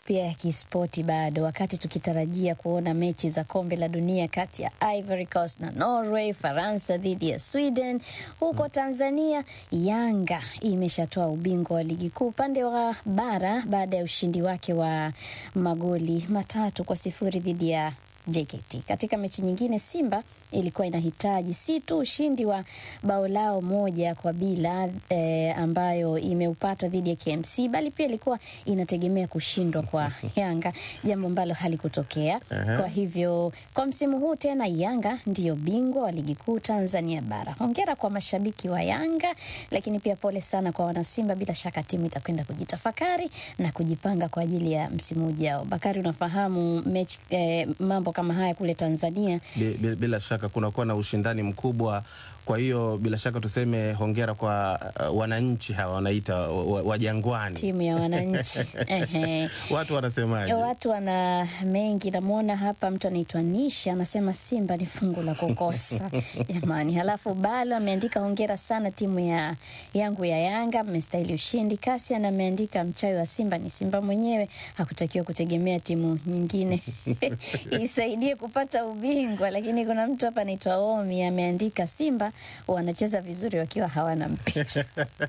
pia ya kispoti bado, wakati tukitarajia kuona mechi za kombe la dunia kati ya Ivory Coast na Norway, Faransa dhidi ya Sweden. Huko Tanzania, Yanga imeshatoa ubingwa wa ligi kuu upande wa bara baada ya ushindi wake wa magoli matatu kwa sifuri dhidi ya JKT. Katika mechi nyingine, Simba ilikuwa inahitaji si tu ushindi wa bao lao moja kwa bila eh, ambayo imeupata dhidi ya KMC, bali pia ilikuwa inategemea kushindwa kwa Yanga, jambo ambalo halikutokea. Kwa hivyo kwa msimu huu tena Yanga ndiyo bingwa wa ligi kuu Tanzania bara. Hongera kwa mashabiki wa Yanga, lakini pia pole sana kwa wanasimba. Bila shaka timu itakwenda kujitafakari na kujipanga kwa ajili ya msimu ujao. Bakari, unafahamu mechi eh, mambo kama haya kule Tanzania Bi- bi- Bila shaka kunakuwa na ushindani mkubwa. Kwa hiyo bila shaka tuseme hongera kwa uh, wananchi hawa wanaita wa- wa wa Jangwani. timu ya wananchi Ehe. Watu wanasemaje? Watu wana mengi. Namwona hapa mtu anaitwa Nisha anasema Simba ni fungu la kukosa jamani. Halafu Balo ameandika hongera sana timu ya yangu ya Yanga, mmestahili ushindi. Kasian ameandika mchawi wa Simba ni Simba mwenyewe, hakutakiwa kutegemea timu nyingine isaidie kupata ubingwa. Lakini kuna mtu hapa anaitwa Omi ameandika Simba wanacheza vizuri wakiwa hawana mpira.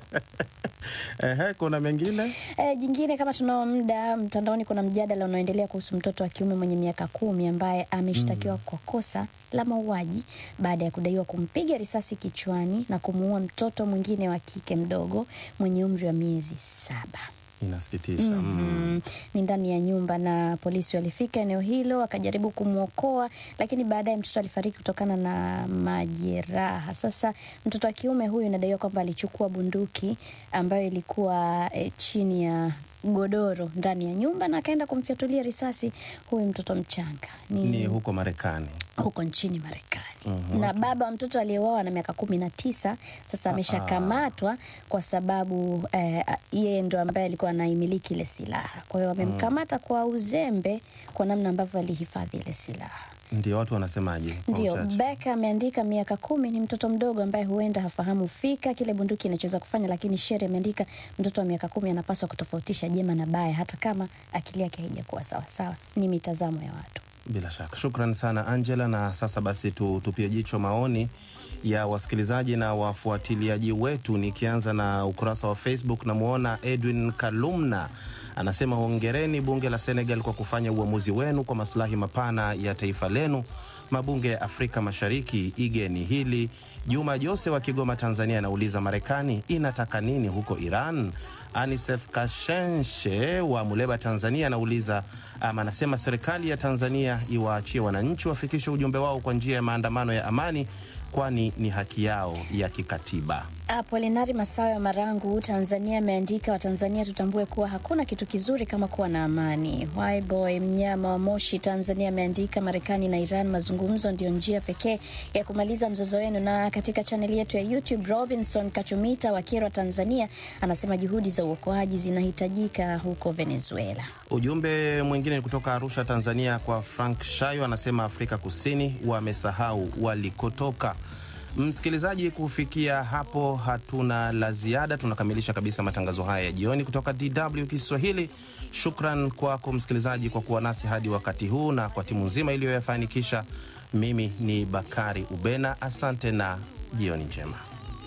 Ehe, kuna mengine E, jingine kama tunao muda, mtandaoni kuna mjadala unaoendelea kuhusu mtoto wa kiume mwenye miaka kumi ambaye ameshtakiwa kwa kosa la mauaji baada ya kudaiwa kumpiga risasi kichwani na kumuua mtoto mwingine wa kike mdogo mwenye umri wa miezi saba. inasikitisha. Mm. Mm, ni ndani ya nyumba na polisi walifika eneo hilo wakajaribu kumwokoa, lakini baadaye mtoto alifariki kutokana na majeraha. Sasa mtoto wa kiume huyu inadaiwa kwamba alichukua bunduki ambayo ilikuwa eh, chini ya godoro ndani ya nyumba na akaenda kumfyatulia risasi huyu mtoto mchanga. Ni huko Marekani. huko nchini Marekani. Na baba wa mtoto aliyeuawa na miaka kumi na tisa sasa ameshakamatwa kwa sababu eh, yeye ndo ambaye alikuwa anaimiliki ile silaha. Kwa hiyo wamemkamata kwa uzembe kwa namna ambavyo alihifadhi ile silaha. Ndio watu wanasemaje? kwa Ndio, uchache? Beka ameandika miaka kumi ni mtoto mdogo ambaye huenda hafahamu fika kile bunduki inachoweza kufanya, lakini Shere ameandika mtoto wa miaka kumi anapaswa kutofautisha jema na baya, hata kama akili yake haijakuwa sawasawa. Ni mitazamo ya watu. Bila shaka, shukran sana Angela. Na sasa basi tu, tupie jicho maoni ya wasikilizaji na wafuatiliaji wetu, nikianza na ukurasa wa Facebook. Namwona Edwin Kalumna anasema hongereni bunge la Senegal kwa kufanya uamuzi wenu kwa maslahi mapana ya taifa lenu. Mabunge ya Afrika Mashariki, igeni hili. Juma Jose wa Kigoma, Tanzania, anauliza Marekani inataka nini huko Iran? Anisef Kashenshe wa Muleba, Tanzania, anauliza ama anasema serikali ya Tanzania iwaachie wananchi wafikishe ujumbe wao kwa njia ya maandamano ya amani, kwani ni haki yao ya kikatiba. Apolinari Masawe wa Marangu, Tanzania ameandika Watanzania tutambue kuwa hakuna kitu kizuri kama kuwa na amani. Yboy Mnyama wa Moshi, Tanzania ameandika Marekani na Iran, mazungumzo ndio njia pekee ya kumaliza mzozo wenu. Na katika chaneli yetu ya YouTube, Robinson Kachumita wa Kyerwa, Tanzania anasema juhudi za uokoaji zinahitajika huko Venezuela. Ujumbe mwingine ni kutoka Arusha, Tanzania, kwa Frank Shayo, anasema Afrika Kusini wamesahau walikotoka. Msikilizaji, kufikia hapo hatuna la ziada, tunakamilisha kabisa matangazo haya ya jioni kutoka DW Kiswahili. Shukran kwako msikilizaji kwa kuwa nasi hadi wakati huu na kwa timu nzima iliyoyafanikisha. Mimi ni Bakari Ubena, asante na jioni njema.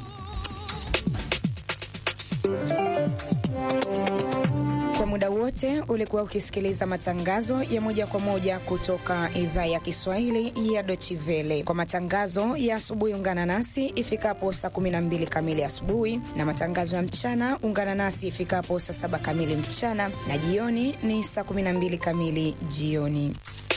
Kwa muda wote ulikuwa ukisikiliza matangazo ya moja kwa moja kutoka idhaa ya Kiswahili ya Deutsche Welle. Kwa matangazo ya asubuhi, ungana nasi ifikapo saa 12 kamili asubuhi, na matangazo ya mchana ungana nasi ifikapo saa 7 kamili mchana, na jioni ni saa 12 kamili jioni.